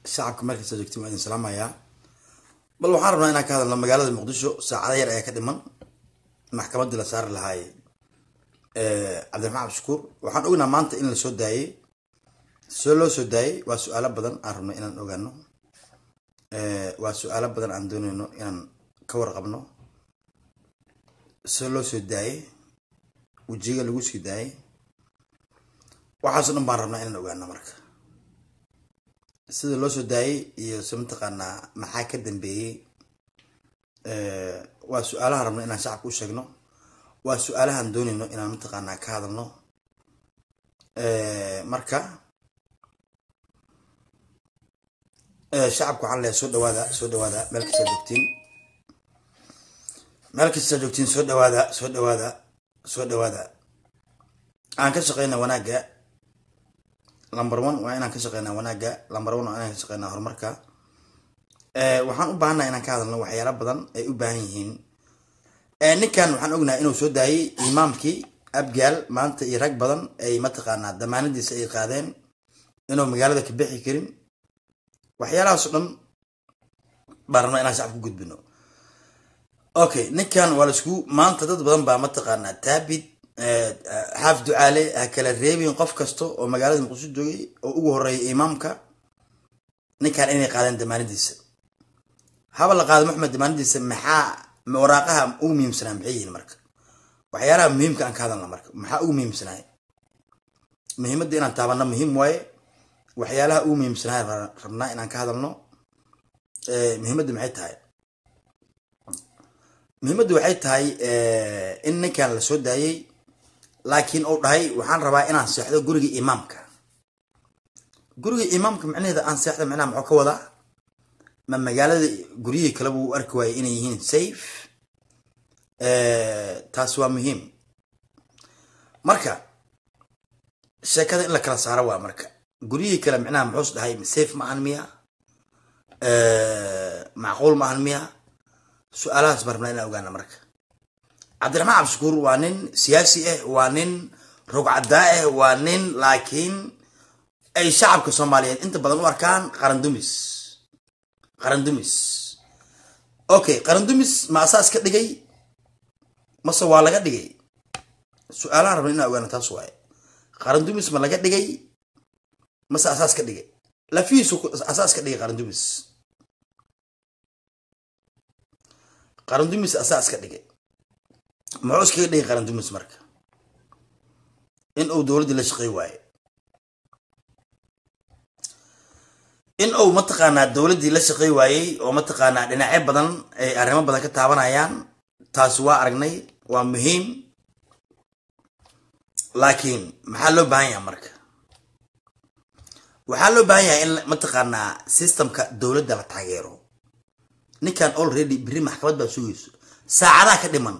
shacabka markasta joogtiin waa idin salaamayaa bal waxaan rabnaa inaan ka hadalno magaalada muqdisho saacado yar ayaa ka dhiman maxkamaddii la saari lahaay cabdiraxmaan cabdishakuur waxaan ognaa maanta in la soo daayey soo loo soo daayey waa su-aalo badan aan rabno inaan ogaano waa su-aalo badan aan dooneyno inaan ka warqabno soo loo soo daayey wejiga lagu sii daayey waxaaso dhan baan rabnaa inaan ogaano marka sida loo soo daayey iyo se mataqaanaa maxaa ka dambeeyey waa su-aalahan rabno inaan shacabka u sheegno waa su-aalahan dooneyno inaan mataqaanaa ka hadalno marka shacabka waxaan leeyahay soo dhawaada soo dhawaada meel kastaa joogtiin meel kastaa joogtiin soo dhawaada soo dhawaada soo dhawaada aan ka shaqeyna wanaagga number one waa inaan ka shaqeynaa wanaagga number one waa inaan ka shaqeynaa horumarka waxaan u baahannaha inaan ka hadalno waxyaala badan ay u baahan yihiin ninkan waxaan ognahay inuu soo daayey imaamkii abgaal maanta iyo rag badan ay mataqaanaa damaanadiisa ay qaadeen inuu magaalada ka bixi karin waxyaalahaas o dhan baan rabnaa inaan shacab ku gudbino okay ninkan waa laisku maanta dad badan baa mataqaanaa taabid xaaf ducaale ha kala reebin qof kasta oo magaalada muqdisho joogay oo ugu horeeya imaamka ninkan inay qaadeen damaanadiisa haba la qaado maxmed damaanadiisa maxaa waraaqaha ugu muhiimsanaa maxay yihiin marka waxyaalaha muhiimka aan ka hadalna marka maxaa ugu muhiimsanaay muhiimadda inaan taabano muhiim waaye waxyaalaha ugu muhiimsanaay rabnaa inaan ka hadalno muhiimadda maxay tahay muhiimaddu waxay tahay in ninkan la soo daayey laakiin uu dhahay waxaan rabaa inaan seexdo guriga imaamka guriga imaamka macnaheeda aan seexda macnaha muxuu ka wadaa ma magaalada guryihii kaleba uu arki waayay inay yihiin safe taas waa muhiim marka sheekada in la kala saaro waa marka guryihii kale macnaha muxuus dhahay safe ma ahan miya macquul ma ahan miya su-aalahaas baan rabnaa inaan ogaana marka cabdiraxmaan cabdishakuur waa nin siyaasi ah waa nin rogcadaa ah waa nin laakiin ay shacabka soomaaliyeed inta badan u arkaan qarandumis qarandumis okay qarandumis ma asaas ka dhigay mase waa laga dhigay su-aalahan rabna inaan ogaana taas waaye qarandumis ma laga dhigay mase asaas ka dhigay lafihiisu asaas ka dhigay qarandumis qarandumis asaas ka dhigay muxuu iskaga dhigay qarandumis marka in uu dowladdii la shaqey waaye in uu mataqaanaa dowladdii la shaqey waayey oo mataqaanaa dhinacyo badan ay arrimo badan ka taabanayaan taasi waa aragnay waa muhiim laakiin maxaa loo baahan yahay marka waxaa loo baahan yahay in mataqaanaa systemka dowladda la taageero ninkan already beri maxkamad baa sugayso saacadaa ka dhiman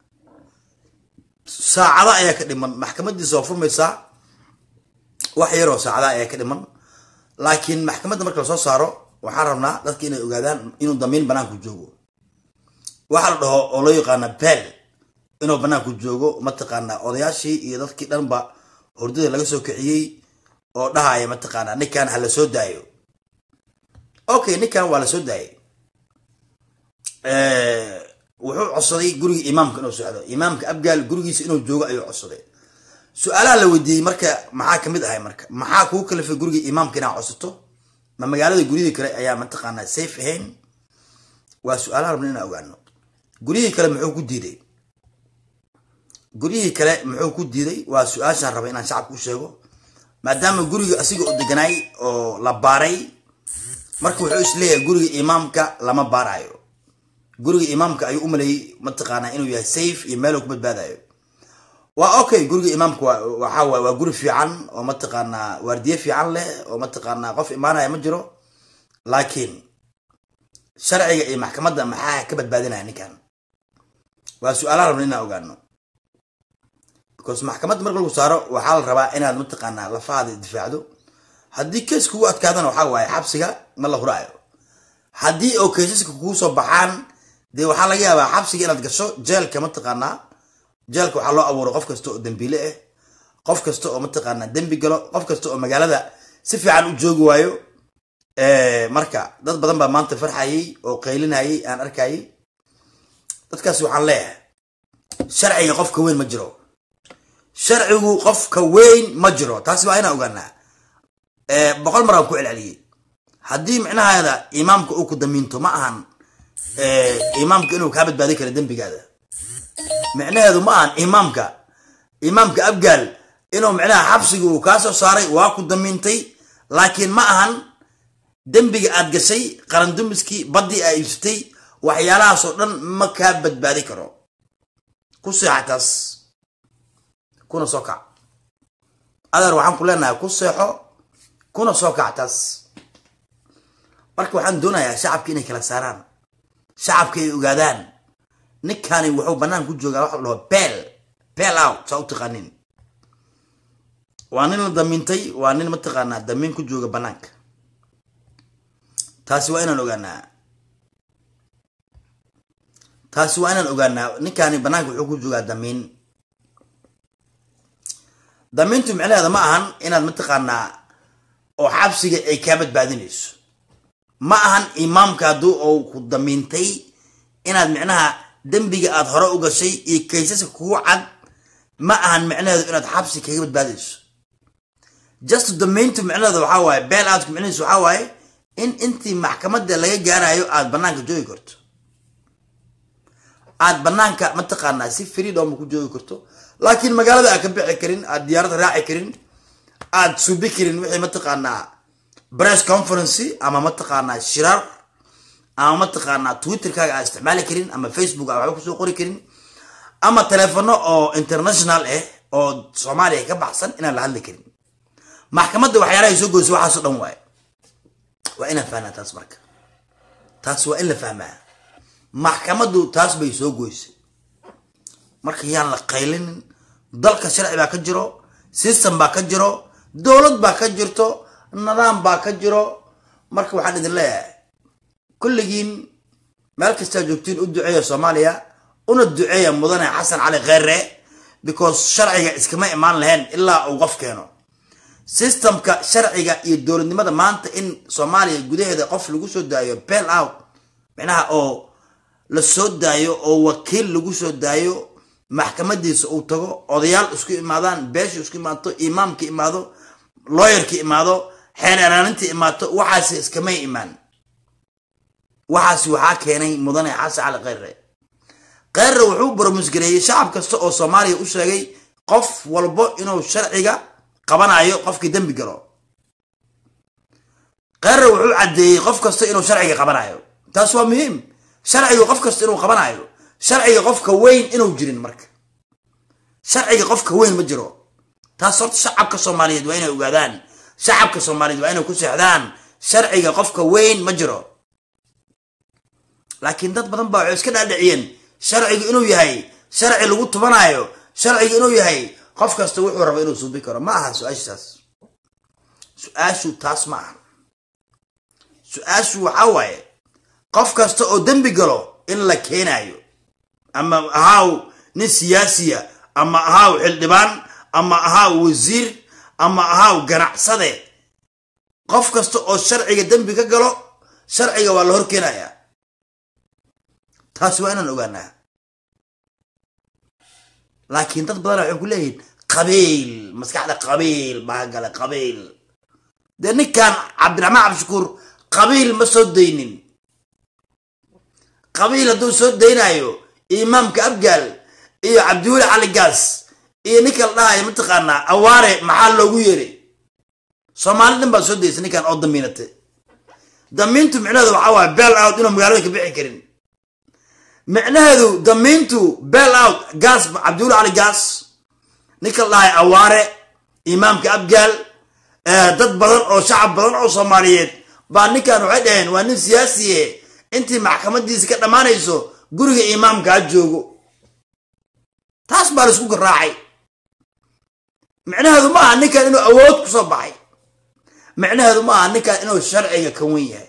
saacada ayaa ka dhiman maxkamadiisa waa furmaysaa wax yaroo saacada ayaa ka dhiman laakiin maxkamadda marka lasoo saaro waxaan rabnaa dadka inay ogaadaan inuu damiin banaanku joogo waxaa la dhaho oo loo yaqaana bel inuu banaanku joogo mataqaanaa odayaashii iyo dadkii dhanba hordada laga soo kiciyey oo dhahaya mataqaanaa ninkan ha la soo daayo okay ninkan waa la soo daayay wuxuu codsaday guriga imaamka inuu socdo imaamka abgaal gurigiisa inuu joogo ayuu codsaday su-aalaha la weydiiyey marka maxaa kamid ahay marka maxaa kuu kalifay guriga imaamka inaa codsato ma magaalada guryihii kale ayaa mataqaanaa safe ahayn waa su-aalaha rabna inaan ogaano guryihii kale muxuu ku diiday guryihii kale muxuu ku diiday waa su-aashaan raba inaan shacabka u sheego maadaama guriga asiga u deganaay oo la baaray marka wuxuu isleeyahay guriga imaamka lama baarayo guriga imaamka ayuu u maleeyey mataqaanaa inuu yahay safe iyo meeluu ku badbaadayo waa okay guriga imaamka waxa waay waa guri fiican oo mataqaanaa waardiye fiican leh oo mataqaanaa qof imaanaya ma jiro laakiin sharciga iyo maxkamadda maxaa ka badbaadinaya ninkan waa su-aalaha rabna inaan ogaano because maxkamadda marka lagu saaro waxaa la rabaa inaad mataqaanaa lafahaada difaacdo haddii kees kugu adkaadana waxaa waaye xabsiga ma la huraayo haddii oo keesaska kugu soo baxaan dee waxaa laga yaabaa xabsiga inaad gasho jeelka mataqaanaa jeelka waxaa loo abuuro qof kasta oo dembiile ah qof kasta oo mataqaanaa dembi galo qof kasta oo magaalada si fiican u joogi waayo marka dad badan baa maanta farxayay oo qaylinayay aan arkayay dadkaas waxaan leeyahay sharciga qofka weyn ma jiro sharcigu qofka weyn ma jiro taasi waa inaan ogaanaa boqol mar aan ku celceliyey haddii micnaheeda imaamka uu ku damiinto ma ahan imaamka inuu kaa badbaadin karo dembigaada micnaheedu ma ahan imaamka imaamka abgaal inuu micnaha xabsiga uu kaa soo saaray waa ku damiintay laakiin ma ahan dembiga aad gashay qarandumiskii baddii aa iibsatay waxyaalahaasoo dhan ma kaa badbaadi karo ku seexa taas kuna soo kac adeer waxaan ku leenahay ku seexo kuna soo kac taas marka waxaan doonayaa shacabka inay kala saaraan shacabka ay ogaadaan ninkani wuxuu bannaan ku joogaa waxa la dhaho beel beel out saa u taqaanin waa nin la damiintay waa nin mataqaanaa damiin ku jooga bannaanka taasi waa inaan ogaanaa taasi waa inaan ogaanaa ninkani bannaanka wuxuu ku joogaa damiin damiintu micnaheeda ma ahan inaad mataqaanaa oo xabsiga ay kaa badbaadinayso ma ahan imaamka hadduu ou ku damiintay inaad micnaha dembiga aad hore u gashay iyo kaysaska kugu cad ma ahan micnaheedu inaad xabsi kaga badbaadayso just damiintu micnaheeda waxaa waaye beel aadku micnahiisu waxaa waaye in intii maxkamadda laga gaarayo aad bannaanka joogi karto aad bannaanka mataqaanaa si freedom ku joogi karto laakiin magaalada aad ka bixi karin aad diyaarad raaci karin aad subi karin wixii mataqaanaa press conferency ama mataqaanaa shirar ama mataqaanaa twitterkaaga aad isticmaali karin ama facebook aad waxba kusoo qori karin ama telefono oo international ah oo soomaaliya ka baxsan inaan la hadli karin maxkamadda waxyaalahay soo goysa waxaasoo dhan waaye waa inaan fahnaa taas marka taas waa in la fahmaa maxkamaddu taas bay soo goysay marka yaan la qaylinin dalka sharci baa ka jiro system baa ka jiro dowlad baa ka jirto nidaam baa ka jiro marka waxaan idin leeyahay kulligiin meel kastaa joogtiin u duceeya soomaaliya una duceeya mudane xasan cali kheyre because sharciga iskama imaan lahayn ilaa uu qof keeno systemka sharciga iyo dowladnimada maanta in soomaaliya gudaheeda qof lagu soo daayo bel out micnaha oo la soo daayo oo wakiil lagu soo daayo maxkamadiisa uu tago odayaal isku imaadaan beesha isku imaato imaamka imaado looyarka imaado xeer eraaninta imaato waxaas iskamay imaan waxaas waxaa keenay mudane xasan cali kheyre kheyre wuxuu bromusgareeyey shacab kasta oo soomaaliya u sheegay qof walbo inuu sharciga qabanayo qofkii dembi galo kheyre wuxuu caddeeyey qof kasta inuu sharciga qabanayo taas waa muhiim sharciga qof kasta inuu qabanayo sharciga qofka weyn inuu jirin marka sharciga qofka weyn ma jiro taas horta shacabka soomaaliyeed waa inay ogaadaan shacabka soomaaliyeed waa inay ku seexdaan sharciga qofka weyn ma jiro laakiin dad badan baa waxay iska dhaadhiciyeen sharcigu inuu yahay sharci lagu tubanayo sharcigu inuu yahay qof kasta wuxuu raba inuu suubi karo ma aha su-aashaas su-aashu taas ma aha su-aashu waxaa waaye qof kasta oo dembi galo in la keenayo ama ahaaw nin siyaasiya ama ahaaw xildhibaan ama ahaaw wasiir ama ahaaw ganacsade qof kasta oo sharciga dembi ka galo sharciga waa la hor keenayaa taasi waa inaan ogaanaa laakiin dad badan waxay ku leeyihiin qabiil maskaxda qabiil baa gala qabiil dee ninkan cabdiraxmaan cabdishakuur qabiil ma soo daynin qabiil hadduu soo daynayo imaamka abgaal iyo cabdiweli cali gaas iyo ninka la dhahayo mataqaanaa awaare maxaa loogu yeeray soomaali dhan baa soo daysay ninkan oo damiinatay damiintu micnaheedu waxaa waaye beel out inuu magaalada ka bixi karin micnaheedu damiintu beel out gaas cabdiweli cali gaas ninka la dhahayo awaare imaamka abgaal dad badan oo shacab badan oo soomaaliyeed baa ninkan waxay dhaheen waa nin siyaasiye intii maxkamadiisa ka dhammaanayso guriga imaamka ha joogo taas baa laisku garaacay micnaheedu ma aha ninkan inuu awood ku soo baxay micnaheedu ma aha ninkan inuu sharciga ka wen yahay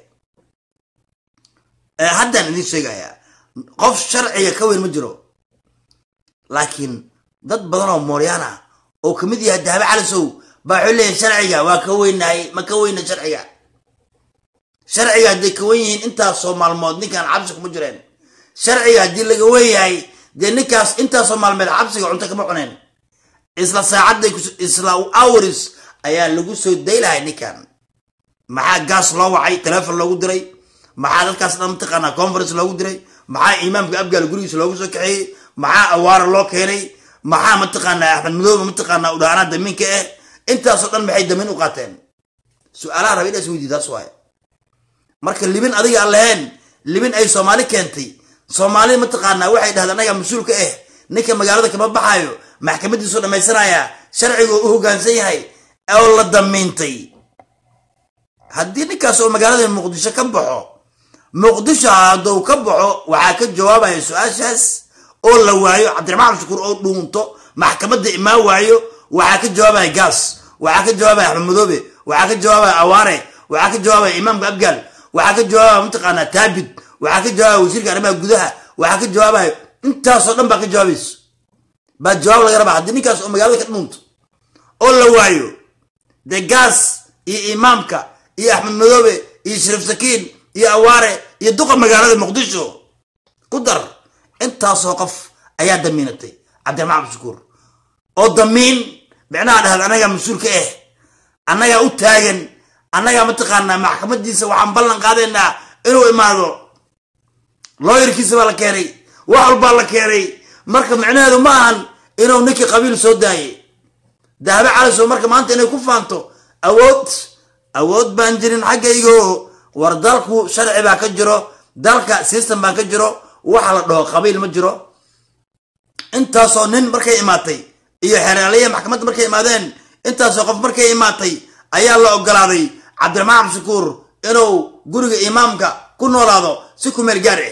haddaan idiin sheegayaa qof sharciga ka weyn ma jiro laakiin dad badan oo mooryaan ah oo kamid yahay dahbe calisow baa waxay leeyihin sharciga waa ka weynahay ma ka weyna sharciga sharciga hadday ka wen yihiin intaasoo maalmood ninkaan xabsi kuma jireen sharciga haddii laga wen yahay dee ninkaas intaasoo maalmeed xabsiga cunto kama cuneen isla saacadday isla hours ayaa lagu soo daylahay ninkan maxaa gaas loo wacay telefon loogu diray maxaa dadkaas dhan mataqaanaa conference loogu diray maxaa imaamka abgaal gurigiisa loogu soo kaxeeyey maxaa awaara loo keenay maxaa mataqaanaa axmed madoobe mataqaanaa udhaanaa damiinka ah intaasoo dhan maxay damiin u qaateen su-aalaha raba inaas weydiy taas waaye marka libin adiga aan lahayn libin ay soomaali keentay soomaali mataqaanaa waxay dhahda anaga mas-uulka ah ninka magaalada kama baxayo maxkamadiisu dhammaysanaya sharciga u hoggaansan yahay oo la damiintay haddii ninkaas oo magaalada muqdisho ka baxo muqdisho hadduu ka baxo waxaa ka jawaabaya su-aashaas oo la waayo cabdiraxmaan shukuur oo dhuunto maxkamadda imaan waayo waxaa ka jawaabaya gaas waxaa ka jawaabaya axmed madoobe waxaa ka jawaabaya awaare waxaa ka jawaabaya imaamka abgaal waxaa ka jawaabaya mataqaanaa taabid waxaa ka jawaabaya wasiirka arrimaha gudaha waxaa ka jawaabaya intaasoo dhan baa ka jawaabayso baa jawaab laga rabaa haddii ninkaas oo magaalada ka dhuunto oo la waayo dee gaas iyo imaamka iyo axmed madoobe iyo shariif sakiin iyo awaare iyo duqa magaalada muqdisho ku dar intaasoo qof ayaa damiinatay cabdiraxmaan cabdishakuur oo damiin micnaha dhahda annagaa mas-uulka ah annagaa u taagan annagaa mataqaanaa maxkamadiisa waxaan ballan qaadaynaa inuu imaado looyarkiisa baa la keenay wax walbaa la keenay marka micnaheedu ma ahan inuu ninkii qabiil soo daayay dahabe caliso marka maanta inay ku faanto awood awood baan jirin xaggaygo war dalku sharci baa ka jiro dalka system baa ka jiro waxa la dhaho qabiil ma jiro intaasoo nin markay imaatay iyo xeeraaliya maxkamadda markay imaadeen intaasoo qof markay imaatay ayaa la ogolaaday cabdiraxmaan cabdishakuur inuu guriga imaamka ku noolaado si ku meel gaar ah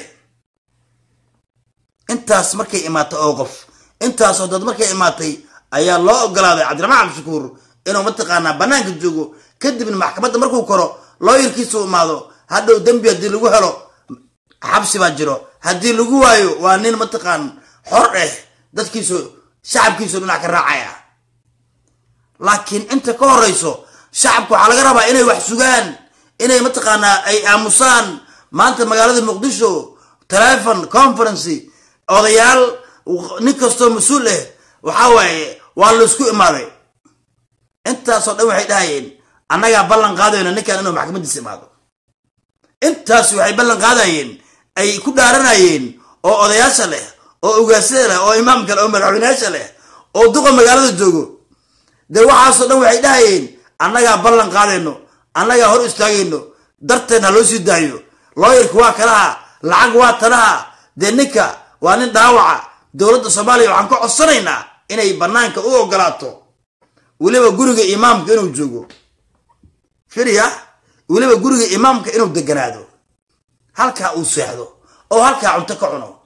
intaas markay imaatay oo qof intaasoo dad markay imaatay ayaa loo ogolaaday cabdiraxmaan cabdishakuur inuu mataqaanaa bannaanka joogo kadibna maxkamadda markuu koro looyarkiisu imaado hadhow dembi haddii lagu helo xabsi baa jiro haddii lagu waayo waa nin mataqaan xor ah dadkiisu shacabkiisu dhinac ka raacaya laakiin inta ka horeyso shacabka waxaa laga rabaa inay wax sugaan inay mataqaanaa ay aamusaan maanta magaalada muqdisho telefon conferency odayaal nin kastoo mas-uul ah waxaa waaye waa laysku imaaday intaasoo dhan waxay dhahayeen annagaa ballan qaadayno ninkan inuu maxkamadiisa imaado intaas waxay ballan qaadayeen ay ku dhaaranayeen oo odayaasha leh oo ugaasada leh oo imaamka leh oo madaxweyneyaasha leh oo duqa magaalada joogo dee waxaasoo dhan waxay dhahayeen annagaa ballan qaadayno annagaa hor istaagayno darteedna loo sii daayo looyarka waa kalaha lacag waa talaha dee ninka waa nin dhaawaca dowladda soomaaliya waxaan ka codsanaynaa inay bannaanka u ogolaato weliba guriga imaamka inuu joogo firiya weliba guriga imaamka inuu deganaado halkaa uu seexdo oo halkaa cunto ka cuno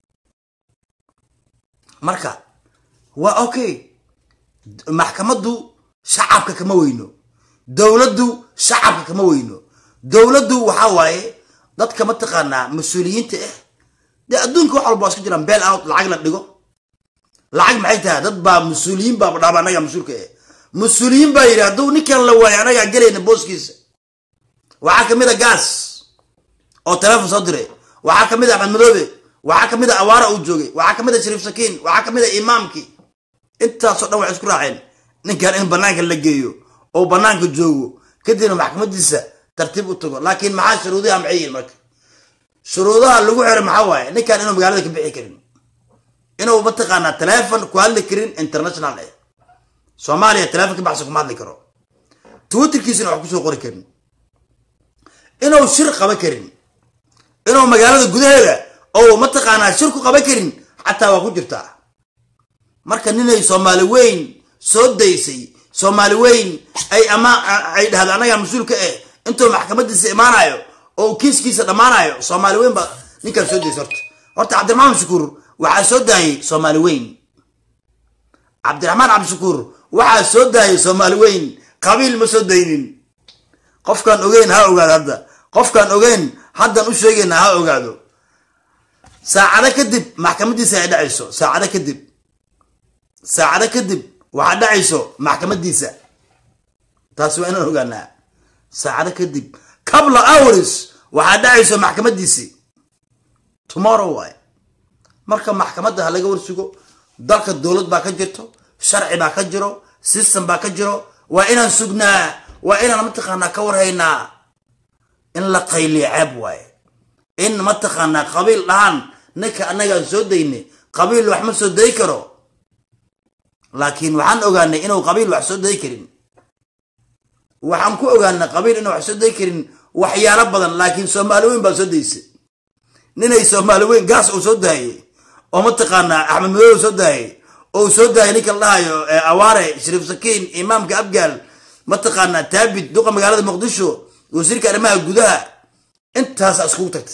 marka waa okay maxkamaddu shacabka kama weyno dowladdu shacabka kama weyno dowladdu waxaa waaye dadka mataqaanaa mas-uuliyiinta ah dee adduunka wax walba waa iska jiraan beel out lacag la dhigo lacag maxay tahay dad baa mas-uuliyiin baaba dhaaba annagaa mas-uulka ah mas-uuliyiin baa yidhi hadduu ninkan la waayo annagaa gelayna booskiisa waxaa ka mid a gaas oo telefon soo diray waxaa ka mid a axmed madoobe waxaa ka mid a awaara uu joogay waxaa ka mid a shariif sakiin waxaa ka mid a imaamkii intaasoo dhan waxay isku raaceen ninkan in bannaanka la geeyo oo bannaanka joogo kadibna maxkamadiisa tartiib u tago laakiin maxaa shuruudaha maxay yihiin marka shuruudaha lagu xiro maxaa waaye ninkan inuu magaalada ka bixi karin inuu mataqaanaa telefon ku hadli karin international eh soomaaliya telefon ka baxsan kuma hadli karo twitterkiisana wax kusoo qori karin inuu shir qaban karin inuu magaalada gudaheeda oo mataqaanaa shir ku qaban karin xataa waa ku jirtaa marka ninay soomaali weyn soo daysay soomaali weyn ay ama ay dhahda annagaa mas-uulka ah intuu maxkamadiisa imaanayo oo kiiskiisa dhammaanayo soomaali weyn baa ninkaan soo daysay horta horta cabdiraxmaan shukuur waxaa soo daayay soomaali weyn cabdiraxmaan cabdishakuur waxaa soo daayay soomaali weyn qabiil ma soo daynin qofkaan ogeyn ha ogaado hadda qofkaan ogeyn haddan u sheegayna ha ogaado saacado kadib maxkamadiisa ay dhacayso saacado kadib saacado kadib waxaa dhacayso maxkamadiisa taasi waa inaan ogaanaa saacado kadib kabla hours waxaa dhacayso maxkamadiisii tomorrow waay marka maxkamadda ha laga warsugo dalka dowlad baa ka jirto sharci baa ka jiro system baa ka jiro waa inaan sugnaa waa inaan mataqaanaa ka warhaynaa in la qayliyo ceeb waaye in mataqaanaa qabiil dhahaan ninka annagaan soo daynay qabiil wax ma soo day karo laakiin waxaan ogaanay inuu qabiil wax soo day karin waxaan ku ogaanay qabiil inuu wax soo day karin waxyaalo badan laakiin soomaali weyn baa soo daysay ninay soomaali weyn gaas uu soo daayay oo mataqaanaa axmed madow soo daayay oo soo daayay ninka la dhahayo awaare shariif sakiin imaamka abgaal mataqaanaa taabit duqa magaalada muqdisho wasiirka arrimaha gudaha intaasa iskugu tagtay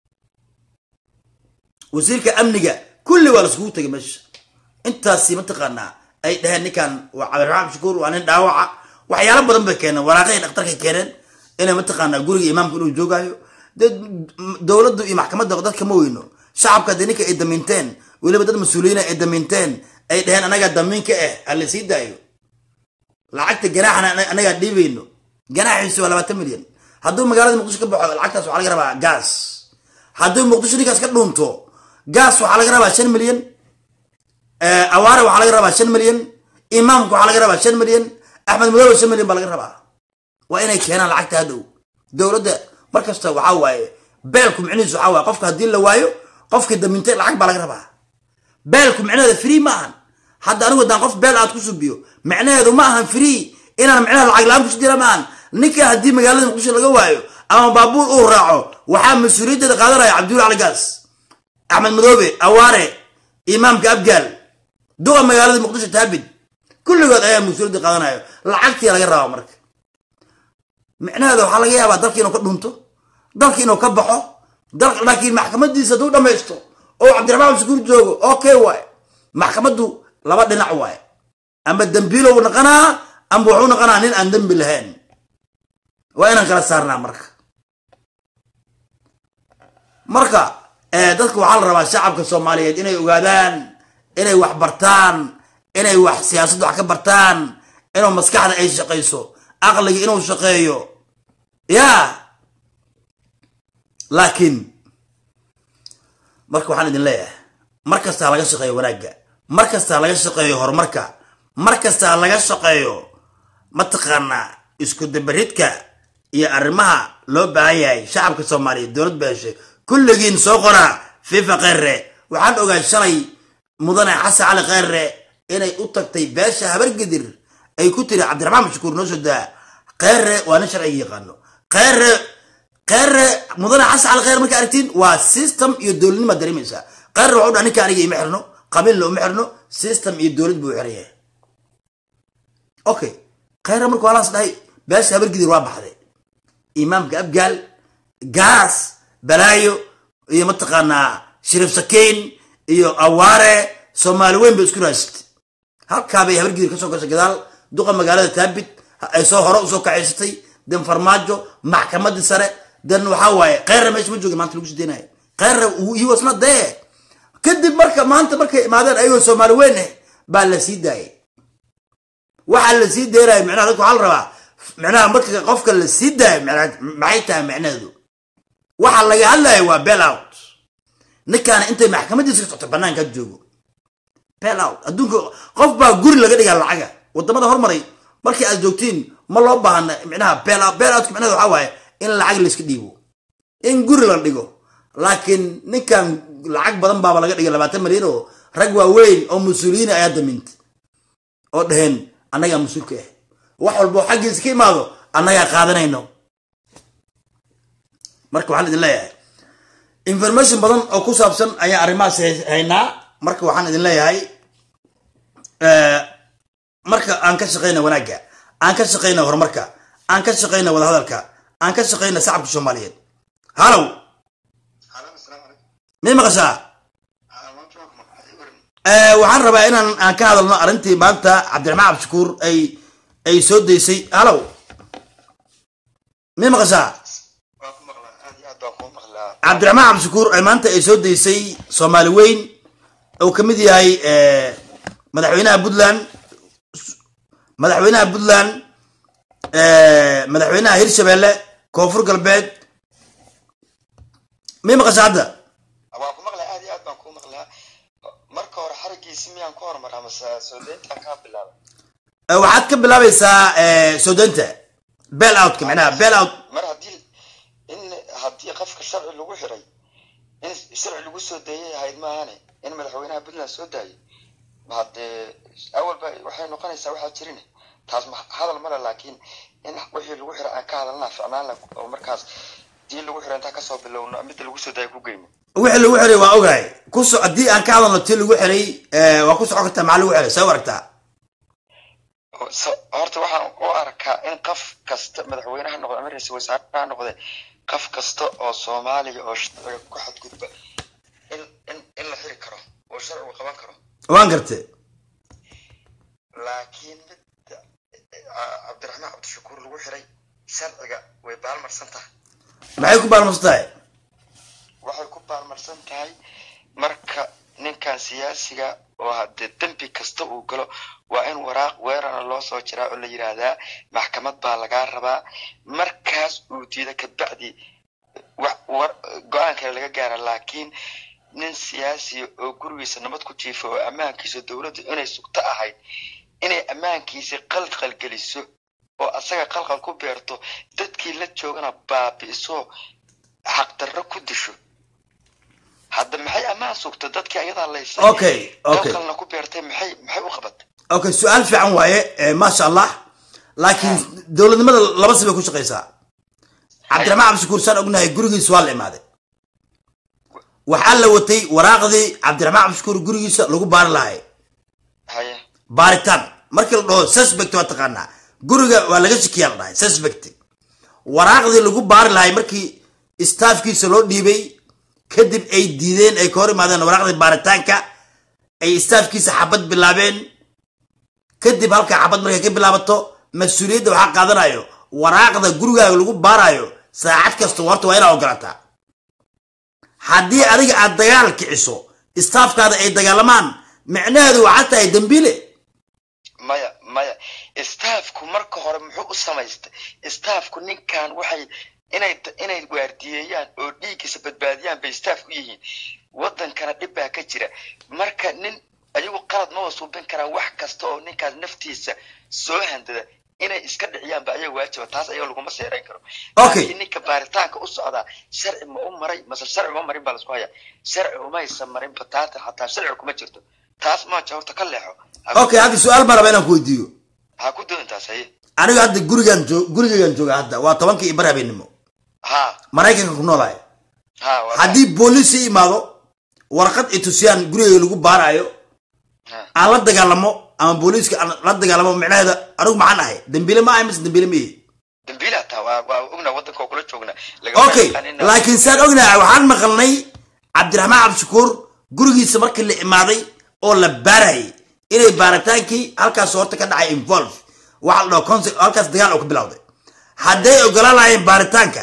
wasiirka amniga kulli waa la iskugu tagay meesha intaasi mataqaanaa ay dhaheen ninkan waa cabdiraxmaan shukuur waa nin dhaawaca waxyaalo badan bay keeneen waraaqihii dhakhtarkay keeneen inay mataqaanaa guriga imaamka inuu joogaayo dee dowladdu iyo maxkamadda dadka ma weyno shacabka dee ninka ay damiinteen weliba dad mas-uuliyiina ay damiinteen ay dhaheen anagaa damiinka ah ha la sii daayo lacagta ganaaxana anagaa dhiibayno ganaaxiisu waa labaatan milyan hadduu magaalada muqdisho ka baxo lacagtaas waxaa laga rabaa gaas hadduu muqdisho ninkaas ka dhuunto gaas waxaa laga rabaa shan milyan awaare waxaa laga rabaa shan milyan imaamka waxaa laga rabaa shan milyan axmed madow shan milyan baa laga rabaa waa inay keenaan lacagta hadhow dowladda mar kasta waxaa waaye beelku micnihiisu waxaa waaye qofka haddii la waayo qofkii damintay lacag baa laga rabaa beelku micnaheeda free ma ahan hadda anigu haddaan qof beel aad ku subiyo micnaheedu ma ahan free inaan micnaha lacag la-aan kusi jira ma ahan ninka haddii magaalada muqdisho laga waayo ama baabuur uu raaco waxaa mas-uuliyaddeeda qaadanaya cabdiwul cali gaas axmed madoobe awaare imaamka abgaal duqa magaalada muqdisho taabid kulligood ayaa mas-uuliyadda qaadanayo lacagtii laga rabaa marka micnaheeda waxaa laga yaabaa dalka inuu ka dhunto dalka inuu ka baxo laakiin maxkamadiisa hadduu dhamaysto oo cabdiraxmaan shukuur joogo okay waay maxkamaddu laba dhinac waay ama dembiilow naqanaa ama wuxuu naqanaa nin aan dembi lahayn waa inaan kala saarnaa marka marka dadka waxaa la rabaa shacabka soomaaliyeed inay ogaadaan inay wax bartaan inay wax siyaasadda wax ka bartaan inuu maskaxda ay shaqayso aqliga inuu shaqeeyo ya laakiin marka waxaan idin leeyahay mar kastaa laga shaqeeyo wanaagga mar kastaa laga shaqeeyo horumarka mar kastaa laga shaqeeyo mataqaanaa isku dabaridka iyo arrimaha loo baahan yahay shacabka soomaaliyeed dowlad ba heshay kulligiin soo qoraa fifa kheyre waxaan ogaa shalay mudane xasan cali kheyre inay u tagtay beesha habargedir ay ku tiri cabdiraxmaan mashakuur noo soo daa kheyre waa nin sharciga yaqaano kheyre kheyre mudane xasan cali kheyre marka aragtiin waa system iyo dowladnima dareemaysaa kheyre waxu dhaa ninka aniga ima xirno qabiilna uma xirno system iyo dowlad buu xiran yahay okay kheyre marka walaas dhahay beesha habargedir waa baxday imaamka abgaal gaas balaayo iyo mataqaanaa shariif sakiin iyo awaare soomaali weyn bay isku raasitay halkaabay habargidir kasoo gashay gadaal duqa magaalada taabit ay soo hore usoo kacaysatay den farmaajo maxkamadii sare den waxaa waaye kheyra meesha ma jooga maanta lagu sii deynayo kheyra he was not there kadib marka maanta markay imaadeen ayagoo soomaali weyn ah baa la sii daayay waxaa la sii deynaya micnaha dadka waxaa la rabaa micnaha marka qofka la sii daayo maxay tahay micnaheedu waxa laga hadlaya waa bel out ninkaana intay maxkamadiisa ka socto banaanka joogo bel out adduunka qof baa guri laga dhigaa lacaga wadamada hormaray markii aad joogtiin ma loo baahna micnaha bel out bel out micnaheedu waxaa waaye in lacag layska dhiibo in guri la dhigo laakiin ninkan lacag badan baaba laga dhigay labaatan milyan oo rag waaweyn oo mas-uuliyiin ayaa damintay oo dhaheen annagaa mas-uulka ah wax walba oo xaggiisa ka imaado annagaa qaadanayno marka waxaan idin leeyahay information badan oo ku saabsan ayaan arrimahaas haynaa marka waxaan idin leeyahay marka aan ka shaqeyna wanaagga aan ka shaqeyna horumarka aan ka shaqeyna wadahadalka aan ka shaqeyna shacabka soomaaliyeed halow may maqashaa waxaan rabaa inaan aan ka hadalno arrintii maanta cabdiraxmaan cabdishakuur ay ay soo daysay halow may maqashaa cabdiraxmaan cabdishakuur ay maanta ay soo daysay soomaali weyn uu ka mid yahay madaxweynaha puntland madaxweynaha puntland madaxweynaha hirshabelle koonfur galbeed may maqasha hadda waa ku maqlaa aad iyo aad baan kuu maqlaa marka hore xarigiisi miyaan ku hormaraa mase soo deyntaan kaa bilaaba Eh, waxaad ka bilaabaysaa eh, soo deynta bel outka macnaha bel out mar haddii in haddii qofka sharci lagu xiray in sharci lagu soo deeyay ahayd maahane in madaxweynaha puntland soo daayay haddee awalba waxay noqonaysaa waxaa jirin taas ma hadal male laakiin in wixii lagu xiray aan ka hadalnaa ficnaan la oo markaas dii lagu xiray intaan kasoo bilowno midda lagu soo daayay ku geyno wixii lagu xiray waa ogahay kuso haddii aan ka hadalno tii lagu xiray eh, waa ku socon kartaa maxaa lagu xiray see u aragtaa So- horta waxaan u arkaa in qof kasta madaxweyne ha noqde ama ra-iisul wasaare ha noqde qof kasta oo soomaaliya oo sharciga ku xadgudba in in in la xiri karo oo sharcigu qaban karo waan gartay laakiin midda ah, cabdiraxmaan cabdishakuur lagu xiray sharciga way baalmarsan tahay maxay ku baalmasan tahay waxay ku baalmarsan tahay marka ninkan siyaasiga oo haddee dembi kasta uu galo waa in waraaq weerarna loo soo jiraa oo la yidhaahdaa maxkamad baa lagaa rabaa markaas uu diida kabacdi wax war go-aan kale laga gaara laakiin nin siyaasi oo gurigiisa nabad ku jiifa oo ammaankiisa dowladdu inay sugto ahayd inay ammaankiisa qalqal geliso oo asaga qalqal ku beerto dadkii la joogana baabi'iso xaqdarro ku disho hadda maxay ammaan sugta dadkii ayadaa laysay okay okay qalqalna ku beertay maxay maxay u qabatay okay su-aal fiican waaye eh, maasha allah laakiin dowladnimada laba si bay ku shaqaysaa cabdiraxmaan cabdishakuur saan ognahay gurigiisa waa la imaaday waxaa la watay waraaqdii cabdiraxmaan cabdishakuur gurigiisa lagu baari lahay haye baaritaan markii la dhaho suspect waa taqaanaa guriga waa laga shakiyaa la dhahay suspect waraaqdii lagu baari lahay markii staafkiisa loo dhiibay kadib ay diideen ay ka hor imaadeen waraaqdii baaritaanka ay staafkiisa xabad bilaabeen kadib halkaa xabad markay ka bilaabato mas-uuliyadda waxaa qaadanayo waraaqda gurigaaga lagu baarayo saacad kasta horta waa inaa ogolaataa haddii adiga aad dagaal kiciso staafkaada ay dagaalamaan micnaheedu waxaa tahay dembiile maya maya staafku marka hore muxuu u samaystay staafku ninkan waxay inay inay waardiyeeyaan oo dhiiggiisa badbaadiyaan bay staaf u yihiin wadankana dhib baa ka jira marka nin ayagu qalad ma wasuubin karaan wax kasta oo ninkaas naftiisa soo handada inay iska dhiciyaanba ayaga waajiba taas ayaga laguma seerayn karo Okay. laakiin ninka baaritaanka u socdaa sharci ma u maray mase sharci uma marin baa lasku hayaa sharci umaysa marin bataata xataa sharci kuma jirto taas maaja horta ka leexo Ha ku- okay hadda su-aal baan rabaa inaan ku weydiiyo ha ku doon taas haye aniga hadda gurigaan joog gurigaygaan jooga hadda waa tobankii bar habeenimo ha maraykanka ku noolahay ha waa- haddii booliis i imaado warqad i tusiyaan gurigayga lagu baarayo ha. aan la dagaalamo ama booliiska aan la dagaalamo micnaheeda anigu maxaan ahay dembiile ma ahay mise dembiile ma ihi dambiila taa waa waa ognaa wadanka oo kula joogna lagama okay yaqaanin- laakiin saan ognahay waxaan maqalnay cabdiraxmaan cabdishakuur gurigiisa markii la imaaday oo la baarayay inay baaritaankii halkaas horta ka dhacay involve waxa la dhaho conse- halkaas dagaal oo ka bilowday hadday ogolaan lahaayeen baaritaanka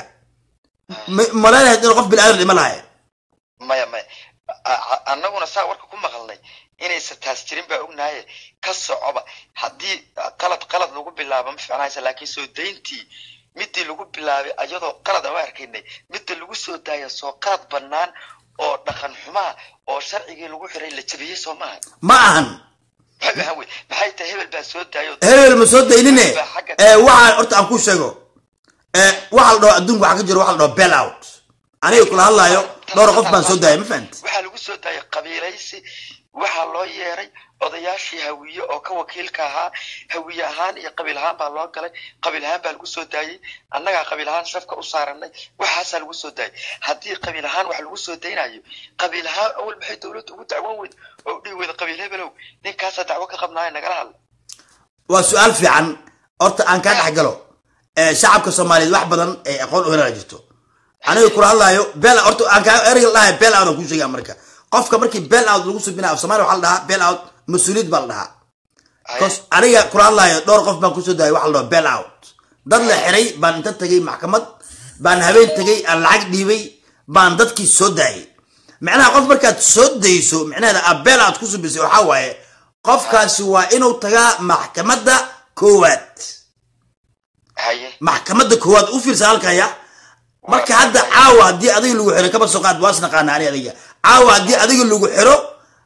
ma- maleynahayd inuu qof bini-aadan dhima lahayen maya maya A- a- annaguna saa warka ku maqalnay inaysan taas jirin baa ognahaye ka socoba haddii qalad qalad lagu bilaabo ma fiicnaysa laakiin soo dayntii midii lagu bilaabay ayadoo qalad aan u arkaynay midda lagu soo daaya soo qalad bannaan oo dhaqan xumaa oo sharcigii lagu xiray la jabiyey soo maaha ma ahan maxay ahaan wey maxay tahay hebel baa soo daayo hebel ma soo daynine ee waxaa horta aan ku sheego ee waxa la dhaho adduunka waxaa ka jiro waxa la dhaho bell out aniga kula hadlaayo dhowr qof baan soo daayay ma fahamti waxaa lagu soo daayay qabiilaysi waxaa loo yeeray odayaashii hawiye oo ka wakiilka ahaa hawiye ahaan iyo qabiil ahaan baa loo galay qabiil ahaan baa lagu soo daayey annagaa qabiil ahaan shafka u saaranay waxaasaa lagu soo daayay haddii qabiil ahaan wax lagu soo daynayo qabiil ahaan awal maxay dowladda ugu dacwan weyd oo dhihi weyda qabiil hebelow ninkaasaa dacwo ka qabnaaya nagala hadla waa su-aal fiican horta aan kaa dhex galo ee shacabka soomaaliyeed wax badan ee aqoon u helaa jirto aniga kula hadlaayo bel horta aan kaa ereyga la dhahay bel out aan kuu sheegaa marka qofka markii bel out lagu subinaa af soomaaliya waxaa la dhahaa bel out mas-uuliyad baa la dhahaa cause aniga kula hadlaayo dhowr qof baan kusoo daayay waxa la dhaho bel out dad la xiray baan inta tegay maxkamad baan habeen tegay aan lacag dhiibay baan dadkii soo daayay macnaha qof markaad soo dayso micnaheeda a bel out ku subisay waxaa waaye qofkaasi waa inuu tagaa maxkamadda koowaad haye maxkamadda koowaad u fiirsa halkaya marka hadda caawa haddii adiga lagu xiro kaba soo qaad waas naqaana ani adiga caawa haddii adiga lagu xiro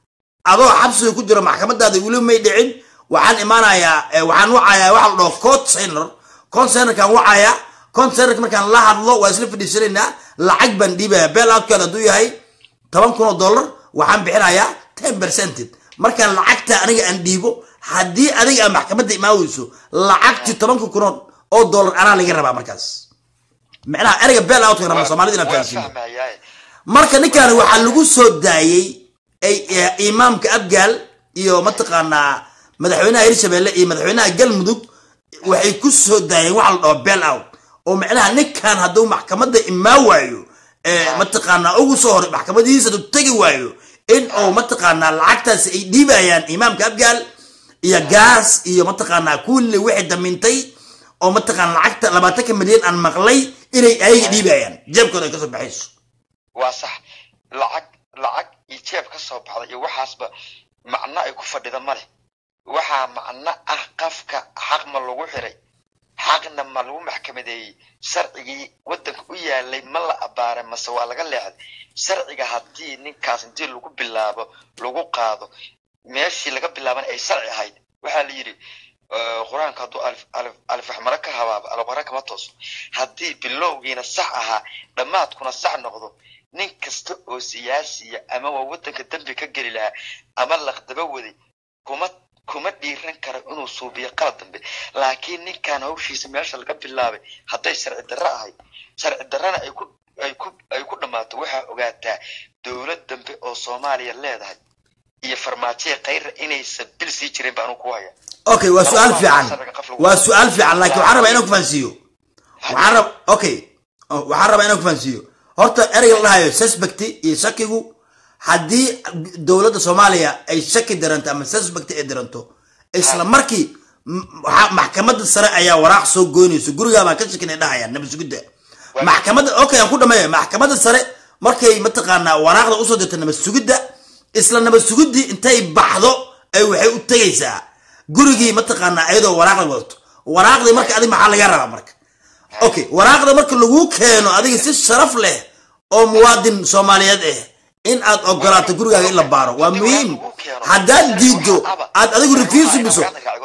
adoo xabsiga ku jiro maxkamadaada weli may dhicin waxaan imaanayaa eh, waxaan wacayaa waxa la dhaho cot center cot centerkaan wacayaa cot centerka markaan la hadlo waa isla fadhiisanaynaa lacag baan dhiibaya beel outkeeda hadduu yahay toban kun oo dollar waxaan bixinayaa ten percented markaan lacagta aniga aan dhiibo haddii adiga aan maxkamadda imaaweyso lacagtii tobanka kun oo- oo dollar anaa laga rabaa markaas micnaha ereyga beel outka rabna soomaalida inaan waan fahansiino fahmayaa marka ninkan waxaa lagu soo daayey ay- eh, imaamka abgaal iyo mataqaanaa madaxweynaha hirshabelle iyo madaxweynaha galmudug waxay ku soo daayeen waxa la dhaho beel out oo micnaha ninkan hadduu maxkamadda imaa waayo eh, mataqaanaa ugu soo horay maxkamadihiisa hadduu tegi waayo in uu mataqaanaa lacagtaasi ay dhiibayaan imaamka abgaal iyo gaas iyo mataqaanaa kulli wixii damintay oo mataqaana lacagta labaatanka milyan aan maqlay inay ayaga dhiibayaan jeebkooda ay kasoo baxayso waa sax lacag lacag iyo jeeb ka soo baxda iyo waxaasba macno ay ku fadhida ma leh waxaa macno ah qafka xaq ma lagu xiray xaqna ma lagu maxkamadeeyey sharcigii waddanka u yaalay ma la abbaaray mase waa laga leexday sharciga haddii ninkaas intii lagu bilaabo lagu qaado meeshii laga bilaabana ay sharci ahayd waxaa la yidhi eh, qur-aanka hadduu alif alif alifaxmaro ka habaabo alabara kama tooso haddii bilowgiina sax ahaa dhammaadkuna sax noqdo nin kasta oo siyaasiya ama waa waddanka dembi ka geli lahaa ama laqdaba waday kuma kuma dhiiran karo inuu suubiyo qalad dambe laakiin ninkan hawshiisa meesha laga bilaabay hadday sharci darro ahayd sharci darrana ay ku ay ku ay ku dhammaato waxaa ogaataa dowlad dambe oo soomaaliya leedahay iyo farmaajoya kayra inaysan bil sii jirin baan ku haya okay waa su-aal fiican waa su-aal fiican laakiin waxaan rabaa inaan ku fahansiiyo waxaan rab okay oh, waxaan rabaa inaan ku fahansiiyo horta ereyga la dhahayo suspect iyo shakigu haddii dowladda soomaaliya ay shaki daranto ama suspect ay daranto isla markii m- waxaa- maxkamadda sare ayaa waraaq soo goynayso gurigaa baan ka shakin ay dhahayaan nabasugidda maxkamadda okay aan ku dhameeya maxkamadda sare markay mataqaanaa waraaqda usoo dirta nabasugidda isla nabasugiddii intay baxdo ay waxay u tegaysaa gurigii mataqaanaa iyadoo waraaqda wadato waraaqdii marka adiga maxaa laga rabaa marka okay waraaqda marka lagu keeno adiga si sharaf leh oo muwaadin soomaaliyeed ah in aad ogolaato gurigaaga in la baaro waa muhiim haddaad diido aad adigu refuse biso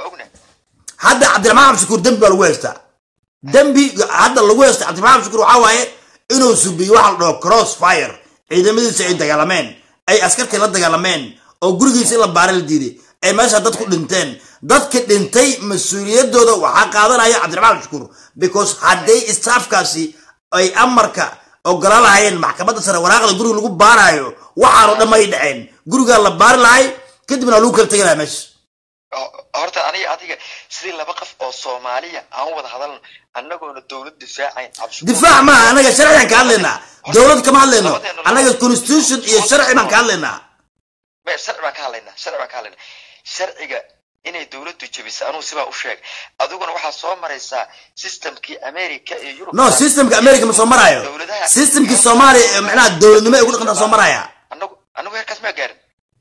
hadda cabdiraxmaan xabshakuur dembi baa lagu haystaa dembi hadda lagu haysta cabdiraxmaan xabshakuur waxaa waaye inuu subiyo waxa la dhaho cross fire ciidamadiisa ay dagaalameen ay askartii la dagaalameen oo gurigiisa in la baara la diiday ay meesha dad ku dhinteen dadka dhintay mas-uuliyadooda waxaa qaadanaya cabdiraxmaan xabshakuur because hadday staafkaasi ay amarka ogola lahayeen maxkamadda sare waraaqda guriga lagu baarayo waxaanoo dhan may dhaceen gurigaa la baari lahay kadibna lagu kala tegi lahaa meesha horta aniga adiga sidii laba qof oo soomaaliya aan wada hadalno annagoona dowlad difaacayn cabshukuur difaac maaha anaga sharcigan ka hadlaynaa dowlad kama hadlayno anaga constitution iyo sharci baan ka hadlaynaa me sharci baan ka hadlaynaa sharci baan ka hadlaynaa sharciga inay dowladdu jebiso anugu sibaa u sheeg adiguna waxaa soo maraysaa systemkii america iyo yurub no systemka america ma soo maraayo Dowladaha- systemkii soomaaliya ee macnaha dowladnimo ay ku dhaqantaa soo maraya anagu anagu heerkaas maa gaarin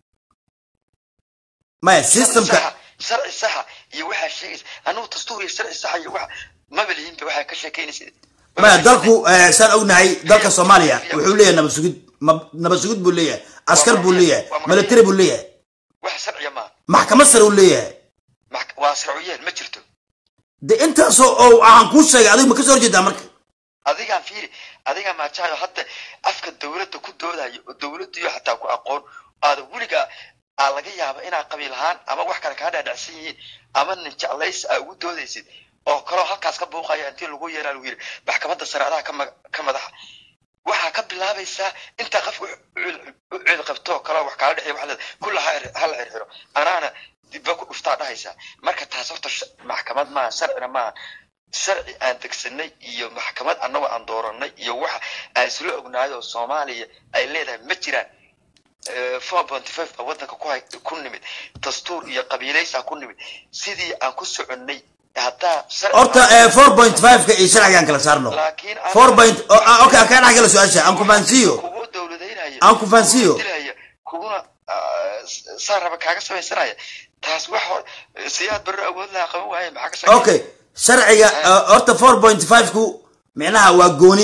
maya Sharci systemka saxa- sharci saxa iyo waxaa sheegaysa anagu dastuur iyo sharci saxa iyo waxa maba lihiinba waxaa ka sheekeynaysa maya dalku eh, saan ognahay dalka soomaaliya wuxuu leeyahay nabad sugid ma- nabad sugid buu leeyahay askar buu leeyahay military buu leeyahay wax sharciya maaha maxkamad sare uu leeyahay Max- waa sharciyeen ma jirto de intaasoo oo waxaan kuu sheegay adigu ma kasoo horjeedaa marka adigaan fiiri adigaa maajahayo hadda afka dowladda ku doodayo oo dowladdiyo xataa ku aqoon aada weligaa aa laga yaaba inaa qabiil ahaan ama wax kale kaa dhaadhacsan yihiin ama nin jeclays aa ugu doodaysid oo kaloo halkaas ka buuqaya intii lagu yeeraa lagu yidhi maxkamadda sare adaa ka ma- ka madaxa waxaa ka bilaabaysaa intaa qofka u cil- u cil qabto kaloo wax kaala dhexeeya waxaa leedahay kulla ha er- ha la xirxiro anaana dibba ku dhuftaa dhahaysaa marka taas horta sh- maxkamad maaha sharcina maaha sharci aan degsanay iyo maxkamad annagoo aan dooranay iyo waxa aan isla ognahay oo soomaaliya ay leedahay ma jiraan four point five baa waddanka ku hay ku nimid dastuur iyo qabiilaysaa ku nimid sidii aan ku soconnay haddaa sharci horta four point five-ka iyo sharcigaan kala saarno laakiin aan- four point oh, ah, okay aan kaa dhex gala su-aasha aan ku fahansiiyo kugu dowladaynaya Aan ku fahansiiyo. kugu dilaya kuguna ah, saa raba kaaga samaysanaya taas wax hor siyaad barro awood lahaa qaban waaye maxaa ka shaqeeya okay sharciga uh, horta four point five ku micnaha waa gooni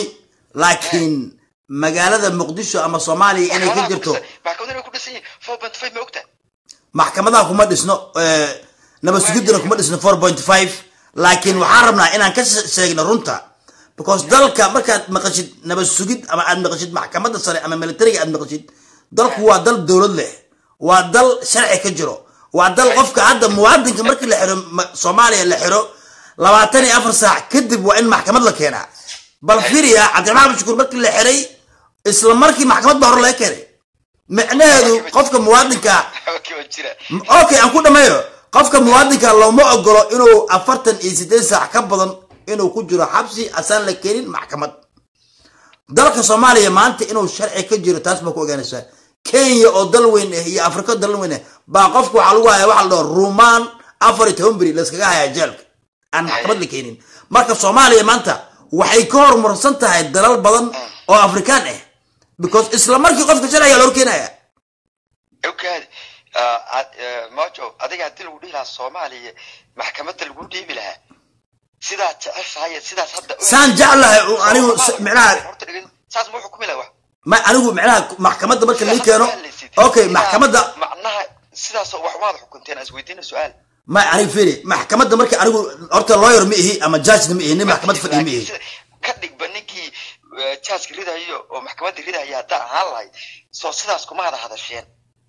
laakiin magaalada muqdisho ama soomaaliya inay ka jirto maxkamad inay ku dhisan yihiin four point five ma ogtahay maxkamadaha kuma dhisno eh, nabad sugidana kuma dhisno four point five laakiin waxaan rabnaa inaan ka she- sheegno runta because dalka markaad maqashid nabad sugid ama aad maqashid maxkamadda sare ama militariga aad maqashid dalku waa dal dowlad leh waa dal sharci ka jiro waa dal qofka hadda muwaadinka markii la xiro ma- soomaaliya la xiro labaatan iyo afar saac kadib waa in maxkamad la keenaa bal fiiriya cabdiraxmaan abdi shukuur markii la xiray isla markii maxkamad baa hore laga keenay micnaheedu qofka muwaadinka okay waa jira okay aan ku dhameeyo qofka muwaadinka looma ogolo inuu afartan iyo sideed saac ka badan inuu ku jiro xabsi asaan la keenin maxkamad dalka soomaaliya maanta inuu sharci ka jiro taas baa ku ogaanaysaa kenya oo dal weyn ah iyo afrika oo dal weyn ah baa qofka waxaa lagu hayaa waxa la dhaho rumaan afar iyo toban beri layskaga hayaa jeelka aan maxkamad la keenin marka soomaaliya maanta waxay ka horumarsan tahay dalal badan oo afrikaan ah because isla markii qofka sharciga loo keenaya ogaadi mojo adiga haddii lagu dhihi lahaa soomaaliya maxkamadda lagu dhiibi lahaa sidaad jeceshahay sidaas hadda saan jeclahay oo anigu s- micnaha horta dhegin saas ma xukumi laha wax ma anigu micnaha maxkamadda marka lii keeno okay maxkamadda macnaha sidaasoo wax waad xukunteen is weydiina su-aal ma anigu fiiri maxkamadda marka anigu horta lawyer ma ihi ama judge ma ihi nin maxkamad fadhiya ma ihi Sida- ka dhigba ninkii jaaska ridayo oo maxkamadda ridaya haddaa ahaan lahayd soo sidaas kuma hada hadasheen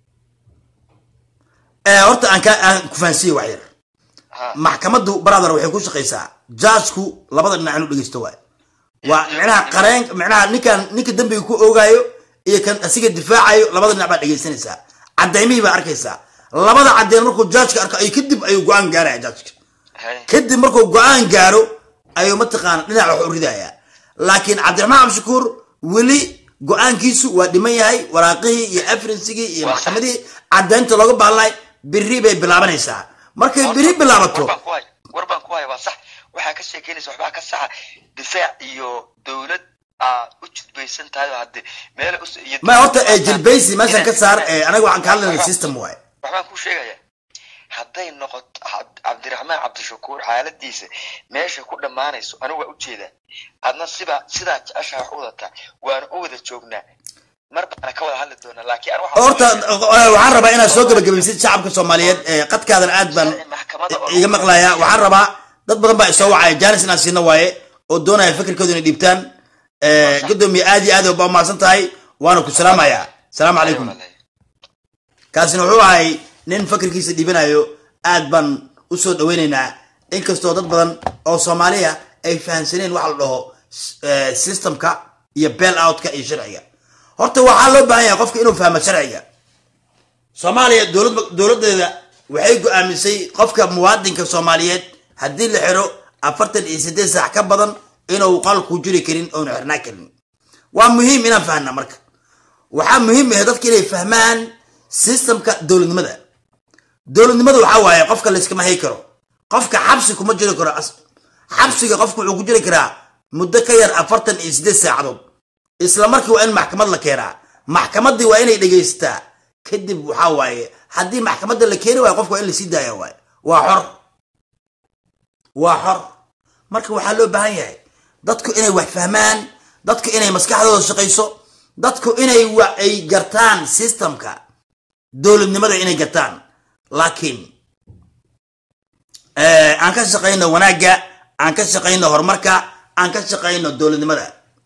Eh, horta aan ka aan ku fahansiiye wax yar ha maxkamaddu brother waxay ku shaqaysaa judgeku labada dhinac inuu dhegeysto waay waa micnaha qareen micnaha ninkan ninka dembiga ku oogaayo iyo kan asiga difaacayo labada dhinac baa dhegeysanaysaa cadaymihii baa arkaysaa labada caddeyn markuu judgeka arko ay kadib ayuu go-aan gaaraya judgeka hay kadib markuu go-aan gaaro ayuu mataqaana dhinac wax u ridayaa laakiin cabdiraxmaan cabdishakuur weli go-aankiisu waa dhiman yahay waraaqihii iyo afrinsigii iyo Waa maxkamadihii caddaynta looga baahnay biri bay bilaabanaysaa markay biri bilaabato war baan ku haya war baan ku haya waa sax waxaa ka sheekeynaysa waxbaa ka saxa difaac iyo dowlad aad u judbaysan tahay oo hadde meel us iyo ma horta ee jilbaysi meeshan ka saar ee anaga waxaan ka hadlayna system waay waxbaan kuu sheegaya hadday noqoto Cabd- cabdiraxmaan cabdishakuur xaaladiisa meesha ku dhammaanayso anigu waa ujeedaa adna siba sidaa jeceshaa wax u wadataa waana u wada joognaa mar baana ka wada hadli doonaa laakiin an waxaan- horta eh, waxaan rabaa inaad soo gabagabaysid shacabka soomaaliyeed ee qadkaadan aad baan maxkamada oo- iga maqlayaa waxaan rabaa dad badan baa isoo wacaya jaanis inaan siino waaye oo doonaya fikirkooda inay dhiibtaan Eh, gudoomiye aad iyo aad ba umahadsan tahay waana ku salaamayaa salaamu calaykum kaasina wuxuu ahay nin fakirkiisa dhiibanayo aad baan u soo dhaweynaynaa inkastoo dad badan oo soomaaliya ay fahamsaneen waxa la dhaho eh, systemka iyo bail outka iyo sharciga horta waxaa loo baahan yahay qofka inuu fahmo sharciga soomaaliya dowlad dowladeeda waxay go-aamisay qofka muwaadinka soomaaliyeed haddii la xiro afartan iyo siddeed saac ka badan inuu qalku jiri karin oonu xirnaa karin waa muhiim inaan fahna marka waxaa muhiim ah dadka inay fahmaan systemka dowladnimada dowladnimada waxaa waaye qofka layskama hay karo qofka xabsi kuma jiri karo as- xabsiga qofka wuxuu ku jiri karaa muddo ka yar afartan iyo siddeed saacadood isla markii waa in maxkamad la keenaa maxkamaddii waa inay dhegaysataa kadib waxaa waaye haddii maxkamadda la keeni waayo qofka waa in lasii daaya waaye waa xor waa xor marka waxaa loo baahan yahay dadku inay wax fahmaan dadku inay maskaxdooda shaqayso dadku inay wa- ay gartaan systemka dowladnimada inay gartaan laakiin eh, aan ka shaqayno wanaagga aan ka shaqayno horumarka aan ka shaqayno dowladnimada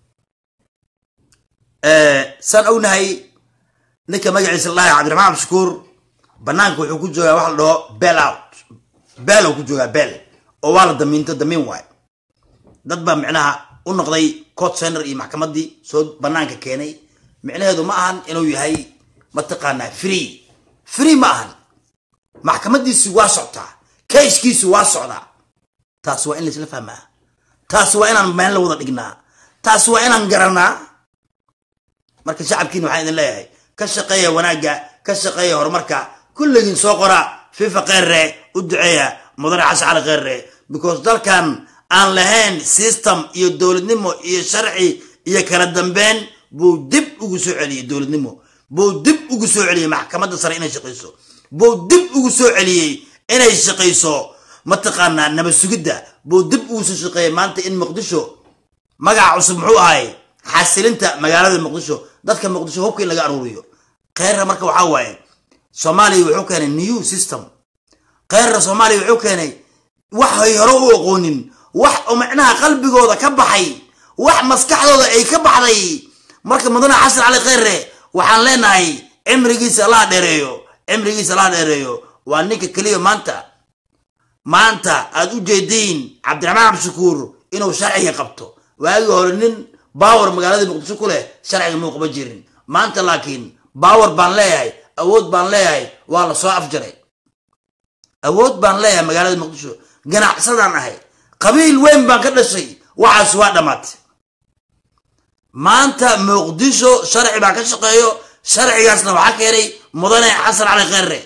Eh, saan ognahay ninka magaciisa la dhahay cabdiraxmaan cabdishakuur banaanka wuxuu ku joogaa waxa la dhaho bel out bel uu ku joogaa bel oo waa la damiinto damiin waay dad baa micnaha u noqday court center iyo maxkamaddii soo banaanka keenay micnaheedu ma ahan inuu yahay mataqaanaa free free ma ahan maxkamadiisi waa soctaa kayskiisu waa socdaa taas waa in laisla fahmaa taas waa inaan meel la wada dhignaa taas waa inaan garanaa marka shacabkiina waxaan idin leeyahay ka shaqeeya wanaagga ka shaqeeya horumarka kulligiin soo qora fifa kheerre u duceeya mudane xasan cali kheerre because dalkan aan lahayn system iyo dowladnimo iyo sharci iyo kala dambeyn buu dib ugu soo celiyey dowladnimo buu dib ugu soo celiyey maxkamadda sare inay shaqayso buu dib ugu soo celiyey inay shaqayso mataqaanaa nabad sugidda buu dib ugu soo shaqeeyey maanta in muqdisho magaca cusub muxuu ahay xasilinta magaalada muqdisho dadka muqdisho hubka in laga aruuriyo kheyrra marka waxaa waaye soomaaliya wuxuu keenay new system kheyrra soomaaliya wuxuu keenay waxay hore u aqoonin wax oo macnaha qalbigooda ka baxay wax maskaxdooda ay ka baxday marka mudane xasan cali kheyre waxaan leenahay cimrigiisa allaha dheereeyo cimrigiisa allaha dheereeyo waa ninka keliya maanta maanta aad u jeediin cabdiraxmaan cabdishakuur inuu sharciga qabto waagii hore nin baawar magaalada muqdisho ku leh sharciga muu qaban jirin maanta laakiin baawar baan leeyahay awood baan leeyahay waa la soo afjaray awood baan leeyahay magaalada muqdisho ganacsadaan ahay qabiil weyn baan ka dhashay waxaas waa dhammaatay maanta muqdisho sharci baa ka shaqeeyo sharcigaasna waxaa keenay mudane xasan cali kheyre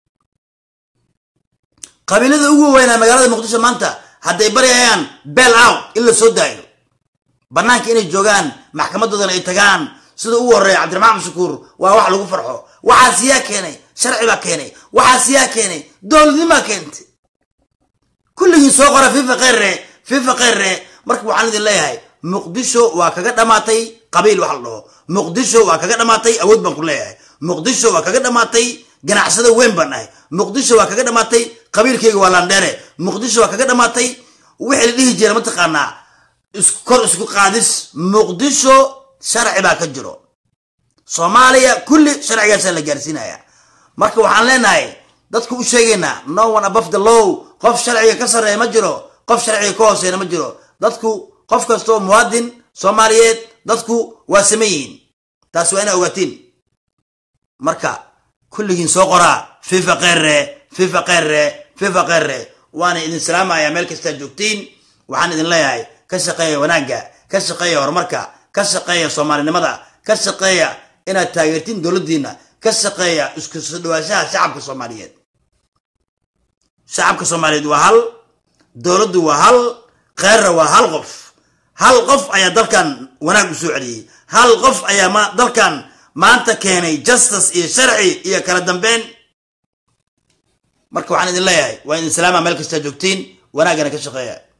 qabiilada ugu weynaa magaalada muqdisho maanta hadday baryayaan bel out in la soo daayo banaanka inay joogaan maxkamadoodana ay tagaan sida ugu horeeya cabdiraxmaan cabdishakuur waa wax lagu farxo waxaas yaa keenay sharci baa keenay waxaas yaa keenay dowladnimaa keentay kulligii soo qora fifa kheyre fifa kheyre marka waxaan idin leeyahay muqdisho waa kaga dhammaatay qabiil wax la dhaho muqdisho waa kaga dhammaatay awood baan ku leeyahay muqdisho waa kaga dhammaatay ganacsado weyn baan ahay muqdisho waa kaga dhammaatay qabiilkayga waa landheere muqdisho waa kaga dhammaatay wixii la dhihi jira mataqaanaa kor isku qaadis muqdisho sharci baa ka jiro soomaaliya kulli sharcigaasaa la gaarsiinaya marka waxaan leenahay dadku u sheegaynaa no one above the law qof sharciga ka sarreeya ma jiro qof sharciga ka hooseena ma jiro dadku qof kastoo muwaadin soomaaliyeed dadku waa saman yihiin taas waa inaa ogaatiin marka kulligiin soo qoraa fifa kheyre fifa kheyre fifa kheyre waana idin salaamaya meel kastaa joogtiin waxaan idin leeyahay ka shaqeeya wanaagga ka shaqeeya horumarka ka shaqeeya soomaalinimada ka shaqeeya inaad taageertiin dowladdiina ka shaqeeya isku soo dhawaashaha shacabka soomaaliyeed shacabka soomaaliyeed waa hal dowladdu waa hal kheyrra waa hal qof hal qof ayaa dalkan wanaag u soo celiyey hal qof ayaa ma dalkan maanta keenay justice iyo sharci iyo kala dambeyn marka waxaan idin leeyahay waa idin salaama meel kastaa joogtiin wanaaggana ka shaqeeya